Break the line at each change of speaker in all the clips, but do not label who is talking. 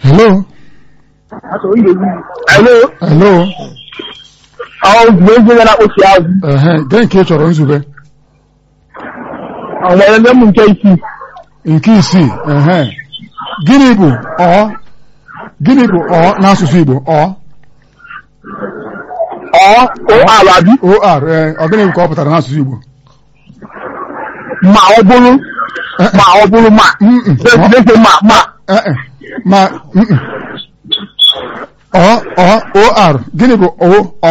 hello
Hello.
hello
Ọ bụ ezi gara akpụsi azụ.
ehe gee nke ị chọrọ nzube
Ọ nwere ndị m nke isii.
nke isii ehe gịnị bụ ọ gịnị bụ ọ n'asụsụ Igbo ọ
Ọ o alabi
or ee ọ gịnị bụ ka ọ pụtara n'asụsụ Igbo
ma ọ bụrụ
Eh,
ma ọ bụrụ ma.
Mm, mm.
Dese ma ma.
eh, eh, ma mm, mm. ọ ọ or gịnị bụ o ọ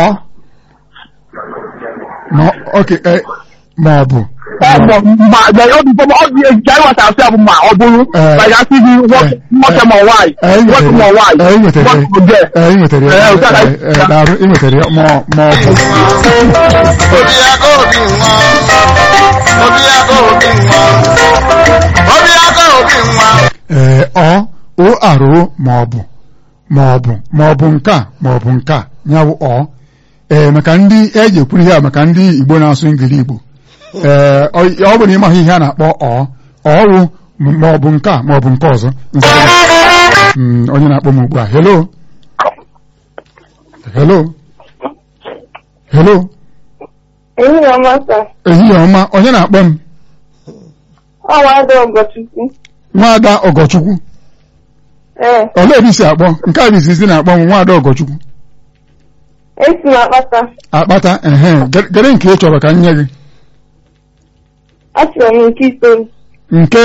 ma ok eh, ma ọ bụ
Ọ bụ ma ọ dị ọ dị eji anyị nwata asị bụ ma ọ bụrụ.
Eh.
Ma ya sị gị nwoke nwoke ma nwaanyị.
Eh, ị
Nwoke ma
nwetara
nwaanyị.
ya. Eh, ị nwetara ya.
Nwoke bụ gay.
Eh, ị nwetara ya
Eh, ụtara.
Eh, eh, daalụ, ị nwetara ya ma ọ- ma ọ bụ
obi aka obi nwa obi aka obi nwa obi aka obi nwa
ee ọ o arụ ma ọ bụ ma ọ bụ ma ọ bụ nke a ma ọ bụ nke a ya bụ ọ ee maka ndị eji ekwuru ihe a maka ndị Igbo na-asụ ngili Igbo ee ọ ọ bụ na ịmaghị ihe a na-akpọ ọ ọwụ ma ọ bụ nke a ma ọ bụ nke ọzọ Mm, onye na-akpọ m ugbu a hello hello hello
Ehihie ọma sir.
ehihie ọma onye na-akpọ m
Ọ nwa-ada Ọgọchukwu.
nwaada Ọgọchukwu
Ee,
olee ebe isi akpọ nke a bụ izizi na-akpọ m nwaada Ọgọchukwu
esi m akpata.
akpata ehe gere nke ị chọrọ ka m nye gị
Achọrọ m nke itoolu.
nke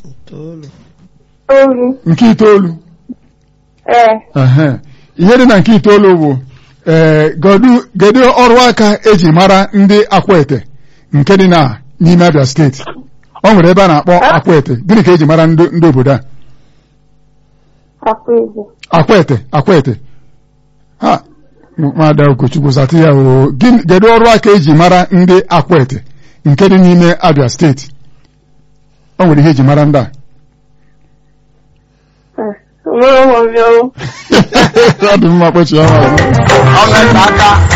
Olu.
nke itoolu
Ee,
ehe ihe dị na nke itoolu bụ ee godu kedu ọrụ aka eji mara ndị akwete nke dị na n'ime Abia steeti ọ nwere ebe a na-akpọ akwete gịnị ka eji mara ndị ndị obodo a
akwa ego.
akwete akwete ha nwada Ogochukwu zata ya o gịnị kedu ọrụ aka eji mara ndị akwete nke dị n'ime Abia steeti ọ nwere ihe eji mara ndị a
Mụrụ ụmụ m bịa
ọ dị mma kpọchie ọnwa ọzọ.
ọ na-ete aka